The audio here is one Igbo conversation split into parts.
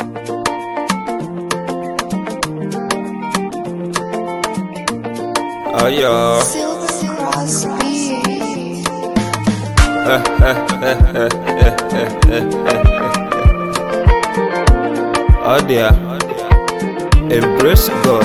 Oh yeah. Silver Crosby. Oh dear. Embrace God.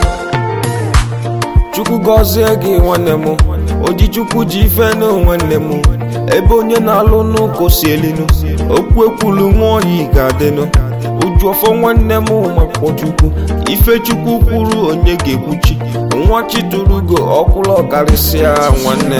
Chukwu gọzie gị nwanne m oji chukwu ji ife na nwanne m ebe onye na-alụ n'ụkọ si elinu okwu ekwulu nwa oyi ga-adịnụ uju ọfọ nwanne m makpọ chukwu ife chukwu kwuru onye ga-ekwuchi nwa chiturugo ọkwụrụ ọkarịsịa nwanne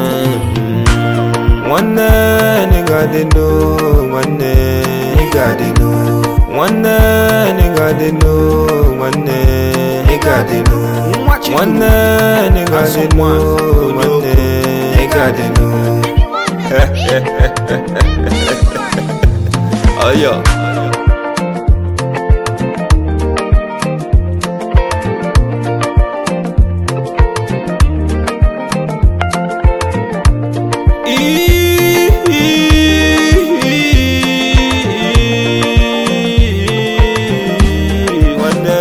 nwanne nịgadịnụ nwanne nịgadịnụ nwanne nịgadịnụ nwanne nịgadịnụ nwanne nịgadịnụ nwanne nịgadịnụ ọyọ nwanne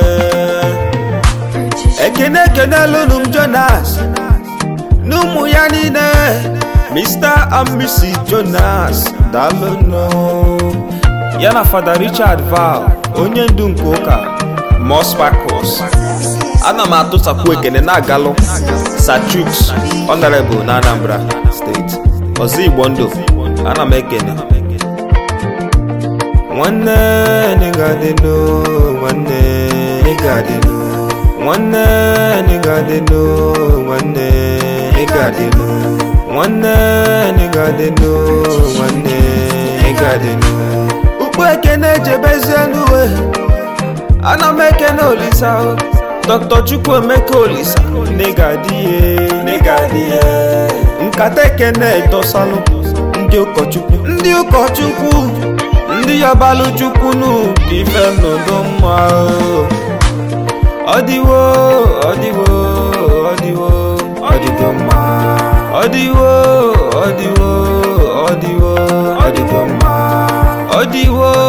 ekene ekenelụnụ m jonas n'ụmụ ya niile mr and mrs jonas dalụnụ ya na fada richard val onye ndu nke ụka mospacos ana m atụsapụ ekene na-agalụ sachuks honorable na anambra steeti ọzọ igbo ndụ ana m ekene nwanne nịgadịnụ nwanne nịgadịnụ nwanne nịgadịnụ nwanne nịgadịnụ nwanne nịgadịnụ nwanne nịgadịnụ ukpu ekene jebezienu we ana m ekene olisa o dr chukwuemeka olisa nịgadịye nịgadịye nkata ekene dosalụ ndị ụkọchukwu ndị ụkọchukwu ndị yabalụ chukwu nụ ka ife n'udo mma o. ọdịwo ọdịwo ọdịwo ọdịgo mma ọdịwo ọdịwo ọdịwo ọdịgo mma ọdịwo